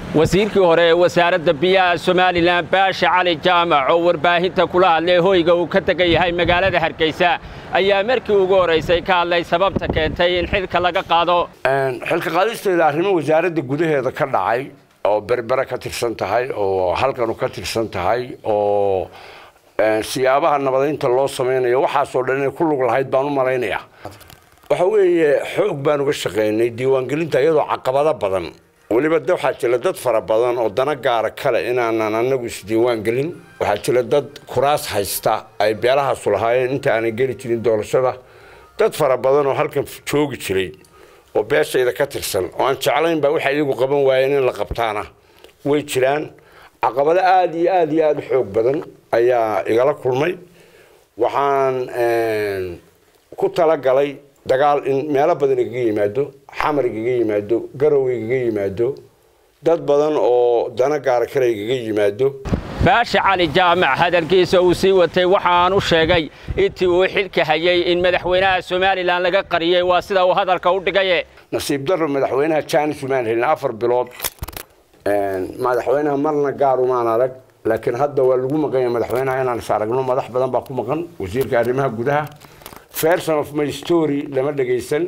wasiirkii hore ee wasaaradda biyaha somalilan baashe cali jaamac oo warbaahinta kula hadlay hoyga uu ka degan yahay magaalada hargeysa ayaa markii ugu horraysay ka hadlay sababta keentay in xilka laga qaado xilka qaadisteeda arrimo wasaaradda gudaheeda ka dhacay oo berbere ka tirsan tahay oo halkanu ka tirsan tahay oo siyaabaha nabadaynta loo samaynayo waxaasoo dhan inay ku lug lahayd baan u malaynayaa waxa weeye xoog baan uga shaqaynay diiwaangelinta iyadoo caqabado badan weliba de waxaa jira dad fara badan oo dana gaara kale inaanan anagu isdiiwaan gelin waxaa jira dad kuraas haysta ay beelahaasu lahaayeen inta aanay geli jirin doorashada dad fara badan oo halkan joogi jiray oo beeshayda ka tirsan oo aan jeclayn baa waxay iyagu qaban waayeen in la qabtaana way jiraan caqabado aada iyo aada iyo aada u xoog badan ayaa igala kulmay waxaan ku talagalay dagaal in meelo badan igaga yimaado xamar igaga yimaado garow igaga yimaado dad badan oo dana gaara kale igaga yimaado baashe cali jaamac hadalkiisa uu sii watay waxaan u sheegay intii uu xilka hayay in madaxweynaha somalilan laga qariyey waa sida uu hadalka u dhigaye nasiib darro madaxweynaha jaanis umaan helin afar bilood madaxweynaha marna gaar umaan arag laakiin hadda waa lagu maqanya madaxweynaha inaan is aragno madax badan baa ku maqan wasiirka arrimaha gudaha version of my story lama dhagaysan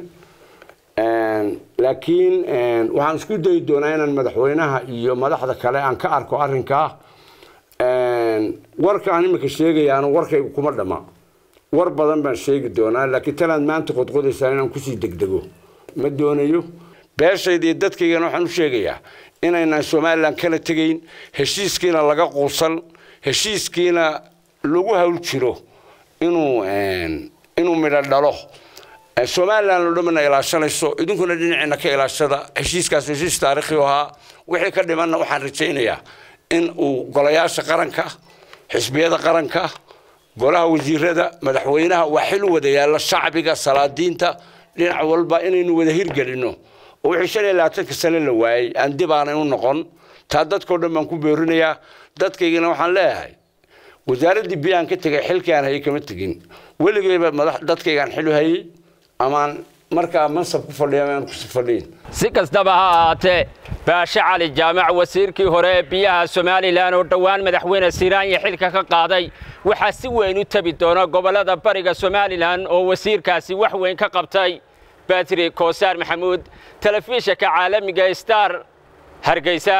laakiin waxaan isku dayi doonaa inaan madaxweynaha iyo madaxda kale aan ka arko arrinkaa warka aan imika sheegayaana warkaygu kuma dhama war badan baan sheegi doonaa laakiin tanaad maanta qodqodaysaa inaan kusii degdego ma doonayo beeshayda iyo dadkaygana waxaan u sheegayaa inaynaan somalilan kala tegayn heshiiskiina laga quusan heshiiskiina lagu hawl jiro inuu inuu midho dhalo somalilan oo dhamana ilaashanayso idinkuna dhinaciina ka ilaashada heshiiskaas heshiis taariikhi ahaa wixii ka dhimanna waxaan rajaynayaa in uu golayaasha qaranka xisbiyada qaranka golaha wasiirada madaxweynaha waa xil u wada yaalla shacbiga salaadiinta dhinac walba inaynu wada hirgelinno oo wixii shan iyo labaatanka sane la waayey aan dib aanay u noqon taa dadkao dhan baan ku beerinayaa dadkaygana waxaan leeyahay wasaaraddii biyaan ka tegay xilkii aan hayay kama tegin weligeyba madax dadkaygaan xil u hayay amaan markaa mansab ku fadhiya aan ku fadhiyin si kastaba ha ahaatee baashe cali jaamac wasiirkii hore ee biyaha somalilan oo dhowaan madaxweyne siiraanya xilka ka qaaday waxaa si weyn u tabi doona gobollada bariga somalilan oo wasiirkaasi wax weyn ka qabtay batri koosaar maxamuud telefishinka caalamiga star hargeysa